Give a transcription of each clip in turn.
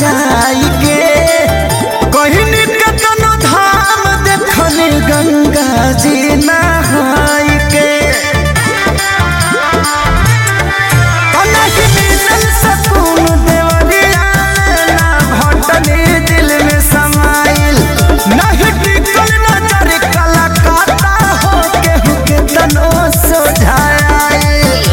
जाई के कहिनी कतनो धाम देखनी गंगा जी नहाई के कनक मिलल सकून देवरिया में ना भटनी दिल में समाइल नहीं टिकल नजर कलाकाता हो केहू के तनो सोझाइल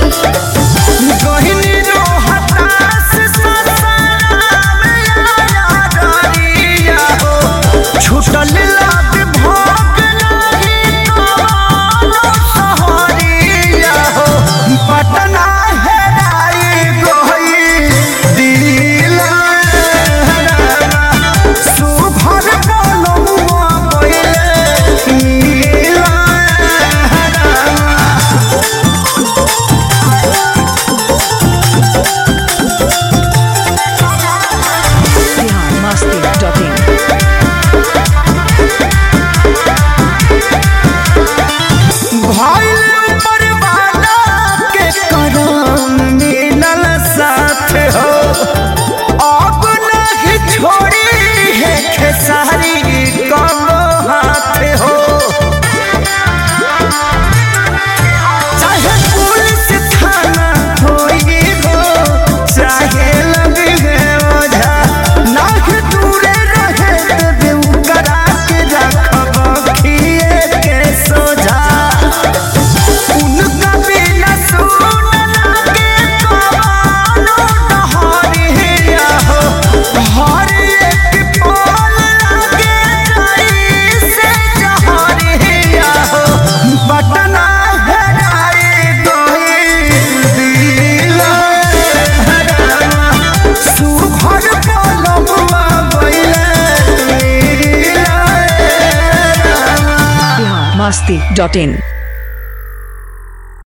गहिनी रो हताश ससराम आया डरिया हो छूटल लाग भोग नहीं कोनो सहरिया हो पटना हेराई गोई दिला सुभर बोलमुआ पहिले नीला Bihar Masti.in. भइल परवाना के करम मिलल साथ हो अब नहीं छोड़ी है खेसारी कबो हाथ हो चाहे पुलिस थाना होई हो चाहे लगे ओझा नाक दूरे रहे देबे उकरा के रखब खिए के सोझा उनका बिना सुन लागे कवानो डहरिया हो हर एक पल लागे जैसे जहरिया हो बटना हेराई गई दिला सुघर पलमुआ बैले नीला Bihar Masti.in.